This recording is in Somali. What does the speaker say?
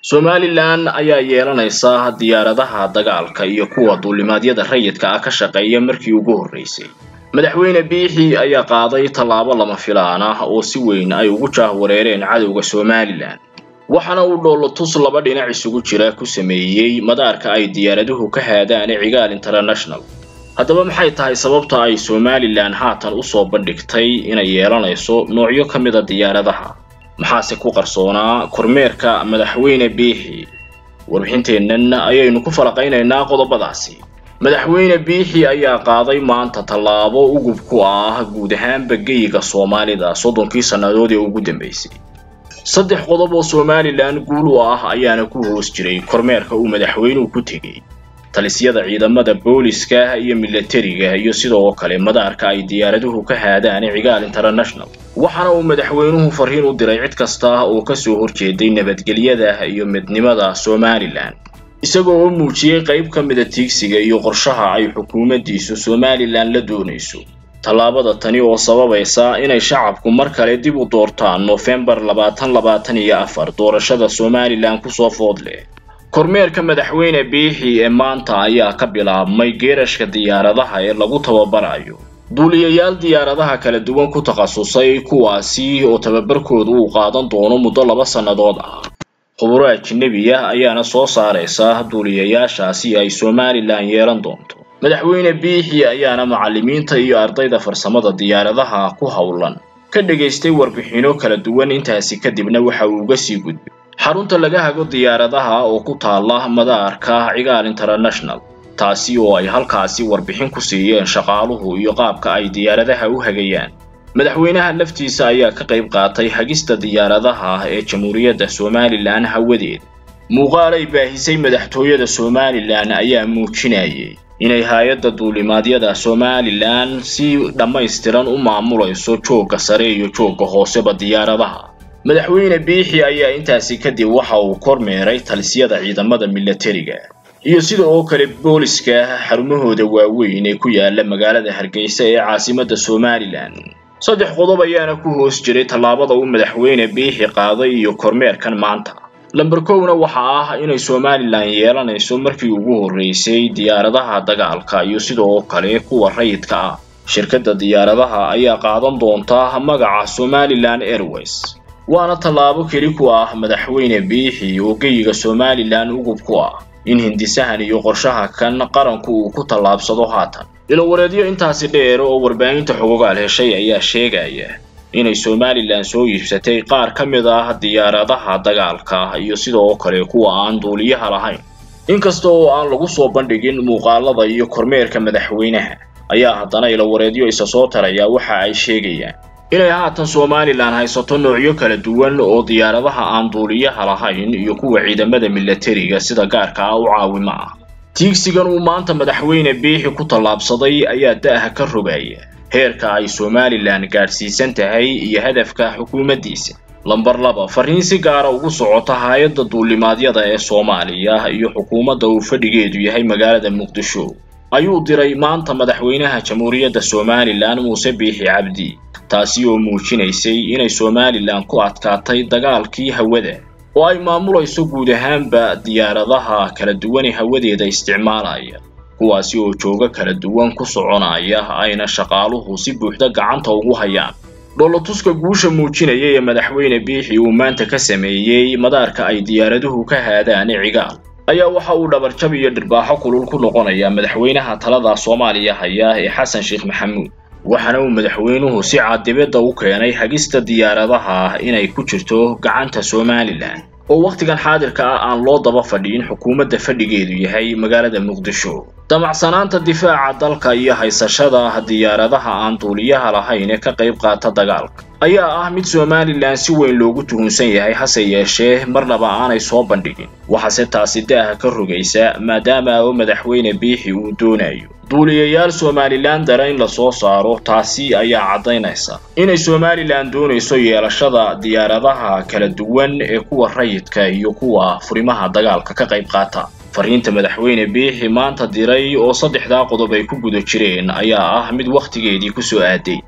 somalilan ayaa yeelanaysa diyaaradaha dagaalka iyo kuwa duulimaadyada rayidka ah ka shaqeeya markii ugu horreysay madaxweyne biixi ayaa qaaday tallaabo lama filaan ah oo si weyn ay ugu jaahwareereen cadowga somalilan waxaana uu dhoolotus laba dhinac isugu jira ku sameeyey madaarka ay diyaaraduhu ka haadaan cigaal international haddaba maxay tahay sababta ay somalilan haatan usoo bandhigtay inay yeelanayso noocyo ka mida diyaaradaha maxaase ku qarsoonaa kormeerka madaxweyne biixi warbixinteennan ayaynu ku falaqaynaynaa qodobadaasi madaxweyne biixi ayaa qaaday maanta tallaabo ugub ku ah guud ahaanba geyiga soomaalida soddonkii sannadood ee ugu dambeysay saddex qodob oo somalilan guul u ah ayaana ku hoos jiray kormeerka uu madaxweynuhu ku tegey talisyada ciidamada booliska iyo milatariga iyo sidoo kale madaarka ay diyaaraduhu ka haadaan cigaal international waxaana uu madaxweynuhu fariin u diray cid kasta oo kasoo horjeeday nabadgelyada iyo midnimada somalilan isagoo oo muujiyey qayb ka mida tiigsiga iyo qorshaha ay xukuumaddiisu somalilan la doonayso tallaabada tani oo sababaysa inay shacabku mar kale dib u doortaan noofembar labaatan labaatan iyo afar doorashada somalilan kusoo food leh kormeerka madaxweyne biixi ee maanta ayaa ka bilaabmay geerashka diyaaradaha ee lagu tababarayo duuliyayaal diyaaradaha kala duwan ku takhasusay kuwaasi oo tababarkoodu uu qaadan doono muddo laba sannadood ah khuburo ajinabiya ayaana soo saaraysa duuliyayaashaasi ay somalilan yeelan doonto madaxweyne biixi ayaana macallimiinta iyo ardayda farsamada diyaaradaha ku howlan ka dhegaystay warbixino kala duwan intaasi kadibna waxa uu uga sii gudbay xarunta laga hago diyaaradaha oo ku taala madaarka cigaal international taasi oo ay halkaasi warbixin ku siiyeen shaqaaluhu iyo qaabka ay diyaaradaha u hagayaan madaxweynaha laftiisa ayaa ka qayb qaatay hagista diyaaradaha ee jamhuuriyadda somalilan hawadeeda muuqaal ay baahisay madaxtooyada somalilan ayaa muujinayay inay hay-adda duulimaadyada somalilan si dhammaystiran u maamulayso joogga sare iyo joogga hooseba diyaaradaha madaxweyne biixi ayaa intaasi kadib waxa uu kormeeray talisyada ciidamada milatariga iyo sida oo kale booliska xarumahooda waaweyn ee ku yaala magaalada hargeysa ee caasimadda somalilan saddex qodob ayaana ku hoos jiray tallaabada uu madaxweyne biixi qaaday iyo kormeerkan maanta lamber kowna waxa ah inay somalilan yeelanayso markii ugu horreysay diyaaradaha dagaalka iyo sida oo kale kuwa rayidka ah shirkadda diyaaradaha ayaa qaadan doonta magaca somalilan airways waana tallaabo keli ku ah madaxweyne biixi oo geyiga somalilan ugub ku ah in hindisahan iyo qorshaha kan qaranku uu ku tallaabsado haatan ilowareedyo intaasi dheer oo warbaahinta xogogaal heshay ayaa sheegaya inay somalilan soo iibsatay qaar ka mid ah diyaaradaha dagaalka iyo sidoo kale kuwa aan duuliyaha lahayn inkasta oo aan lagu soo bandhigin muuqaalada iyo kormeerka madaxweynaha ayaa haddana ilowareedyo isa soo taraya waxa ay sheegayaan inay haatan somalilan haysato noocyo kala duwan oo diyaaradaha aan duuliyaha lahayn iyo kuwa ciidamada milatariga sida gaarka ah u caawimo ah tiigsigan uu maanta madaxweyne biixi ku tallaabsaday ayaa da'ha ka rogaya heerka ay somalilan gaadhsiisan tahay iyo hadafka xukuumaddiisa lamber laba fariin si gaara ugu socota hay-adda duulimaadyada ee soomaaliya iyo xukuumadda uu fadhigeedu yahay magaalada muqdisho ayuu diray maanta madaxweynaha jamhuuriyadda somalilan muuse biixi cabdi taasi oo muujinaysay inay somalilan ku adkaatay dagaalkii hawada oo ay maamulayso guud ahaanba diyaaradaha kala duwan ee hawadeeda isticmaalaya kuwaasi oo joogo kala duwan ku soconaya ayna shaqaaluhu si buuxda gacanta ugu hayaan dhoolotuska guusha muujinaya ee madaxweyne biixi uu maanta ka sameeyey madaarka ay diyaaraduhu ka haadaan cigaal ayaa waxa uu dhabarjab iyo dhirbaaxo kulul ku noqonaya madaxweynaha talada soomaaliya haya ee xasan sheekh maxamuud waxaana uu madaxweynuhu si caadibadda u keenay hagista diyaaradaha inay ku jirto gacanta somalilan oo wakhtigan xaadirka ah aan loo daba fadhiin xukuumadda fadhigeedu yahay magaalada muqdisho damacsanaanta difaaca dalka iyo haysashada diyaaradaha aan duuliyaha lahayn ee ka qayb qaata dagaalka ayaa ah mid somalilan si weyn loogu tuhunsan yahay hase yeeshee marnaba aanay soo bandhigin waxaase taasi da'ha ka rogaysa maadaama oo madaxweyne biixi uu doonayo duuliyayaal somalilan dara in lasoo saaro taasi ayaa caddaynaysa inay somalilan doonayso yeelashada diyaaradaha kala duwan ee kuwa rayidka iyo kuwa furimaha dagaalka ka qayb qaata fariinta madaxweyne biixi maanta diray oo saddexdaa qodob ay ku guda jireen ayaa ah mid wakhtigeedii ku soo aaday